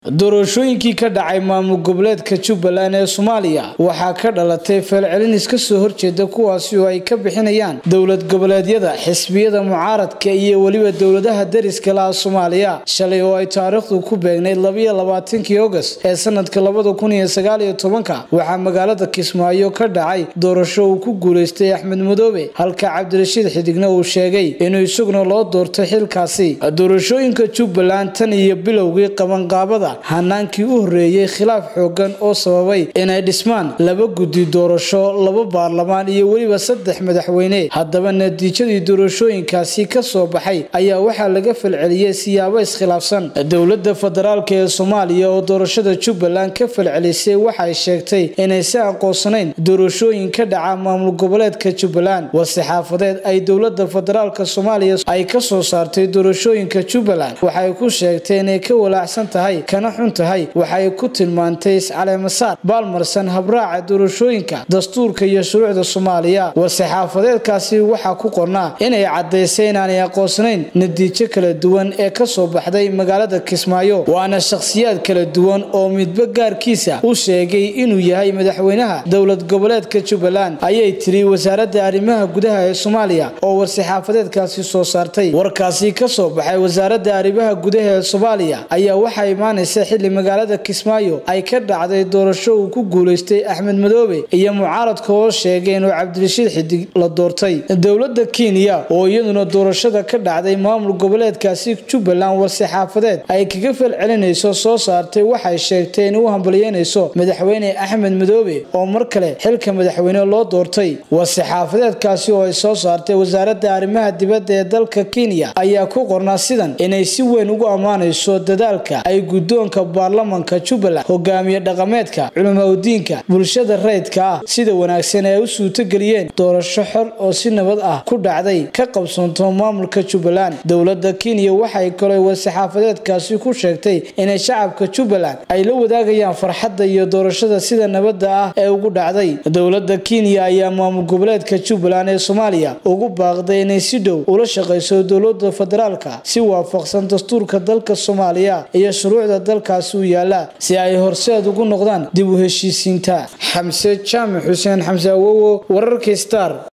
doorashooyinkii ka dhacay maamul goboleedka jubbaland ee soomaaliya waxaa ka dhalatay feelcelin iska soo horjeeda kuwaasi oo ay ka bixinayaan dowlad goboleedyada xisbiyada mucaaradka iyo weliba dowladaha dariska laha soomaaliya shalay oo ay taariikhdu ku beegnayd labayo labaatankii ogost ee sanadka labada kun iyo sagaaliyo tobanka waxaa magaalada kismaayo ka dhacay doorasho uu ku guuleystay axmed madoobe halka cabdirashiid xidigna uu sheegay inuu isaguna loo doortay xilkaasi doorashooyinka jubbaland tan iyo bilowgii qabanqaabada hanaankii u horreeyey khilaaf xoogan oo sababay inay dhismaan laba guddi doorasho laba baarlamaan iyo weliba saddex madaxweyne haddaba natiijadii doorashooyinkaasi ka soo baxay ayaa waxaa laga falceliyey siyaabo iskhilaafsan dowladda federaalk ee soomaaliya oo doorashada jubbaland ka falcelisay waxay sheegtay inaysi aqoonsanayn doorashooyin ka dhaca maamul goboleedka jubbaland war-saxaafadeed ay dowlada federaalk soomaaliya ay ka soo saartay doorashooyinka jubbaland waxay ku sheegtay inay ka walaacsan tahay kana xun tahay waxay ku tilmaantay iscaleemasaar baalmarsan habraaca doorashooyinka dastuurka iyo shuruucda soomaaliya war-saxaafadeedkaasi waxaa ku qornaa inay caddaysay inaanay aqoonsanayn natiijo kala duwan ee ka soo baxday magaalada kismaayo waana shakhsiyaad kala duwan oo midba gaarkiisa u sheegay inuu yahay madaxweynaha dowlad goboleedka jubbaland ayay tiri wasaaradda arrimaha gudaha ee soomaaliya oo war-saxaafadeedkaasi soo saartay warkaasi ka soo baxay wasaaradda arrimaha gudaha ee soomaaliya ayaa waxaa imaanaysa xilli magaalada kismaayo ay ka dhacday doorasho uu ku guulaystay axmed madoobe iyo mucaaradka oo sheegay inuu cabdirashiid xidig la doortay dowladda kenya oo iyaduna doorashada ka dhacday maamul goboleedkaasi jubbaland war-saxaafadeed ay kaga falcelinayso soo saartay waxay sheegtay in u hambalyeynayso madaxweyne axmed madoobe oo mar kale xilka madaxweyne loo doortay war-saxaafadeedkaasi oo ay soo saartay wasaaradda arrimaha dibadda ee dalka kenya ayaa ku qornaa sidan inay si weyn ugu ammaanayso dadaalka ay guddoonka baarlamanka jubbaland hogaamiye dhaqameedka culimaudiinka bulshada rayidka ah sida wanaagsan ee u suurtogeliyeen doorasho xor oo si nabad ah ku dhacday ka qabsoonto maamulka jubbaland dowladda kenya waxay kaloo war-saxaafadeedkaasi ku sheegtay inay shacabka jubbaland ay la wadaagayaan farxadda iyo doorashada sida nabadda ah ee ugu dhacday dowladda kenya ayaa maamul goboleedka jubbaland ee soomaaliya ugu baaqday inay si dhow ula shaqayso dowlada federaalka si waafaqsan dastuurka dalka soomaaliya iyo shuruucda dalkaasi u yaala si ay horseed ugu noqdaan dib u heshiisiinta xamse jaamac xuseen xamse awowo wararka star